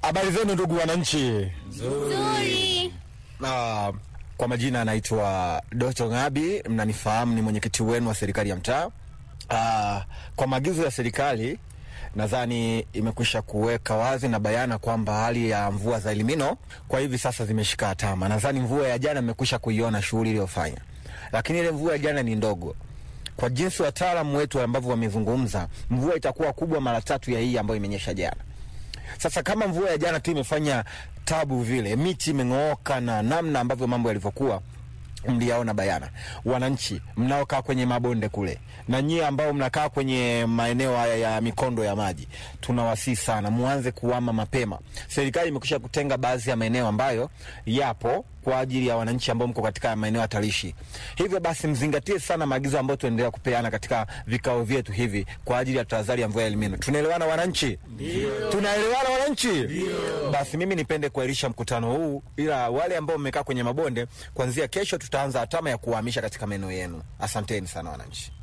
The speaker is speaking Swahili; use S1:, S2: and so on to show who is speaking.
S1: Habari zenu ndugu wananchi.
S2: Nzuri.
S1: Ah, kwa majina anaitwa Doto Ngabi, mnanifahamu, ni mwenyekiti wenu wa serikali ya mtaa. Ah, kwa maagizo ya serikali nadhani imekwisha kuweka wazi na bayana kwamba hali ya mvua za Elimino kwa hivi sasa zimeshika hatama. Nadhani mvua ya jana mmekwisha kuiona shughuli iliyofanya, lakini ile mvua ya jana ni ndogo kwa jinsi wataalamu wetu ambavyo wamezungumza, mvua itakuwa kubwa mara tatu ya hii ambayo imenyesha jana. Sasa kama mvua ya jana tu imefanya tabu vile, miti imeng'ooka na namna ambavyo mambo yalivyokuwa mliyaona bayana. Wananchi mnaokaa kwenye mabonde kule na nyie ambao mnakaa kwenye maeneo haya ya mikondo ya maji, tunawasihi sana muanze kuama mapema. Serikali imekwisha kutenga baadhi ya maeneo ambayo yapo kwa ajili ya wananchi ambao mko katika maeneo hatarishi. Hivyo basi mzingatie sana maagizo ambayo tunaendelea kupeana katika vikao vyetu hivi kwa ajili ya tahadhari ya mvua ya Elimino. Tunaelewana wananchi? Ndio. Tunaelewana wananchi? Ndio. Basi mimi nipende kuahirisha mkutano huu, ila wale ambao mmekaa kwenye mabonde, kuanzia kesho tutaanza hatama ya kuwahamisha katika maeneo yenu. Asanteni sana wananchi.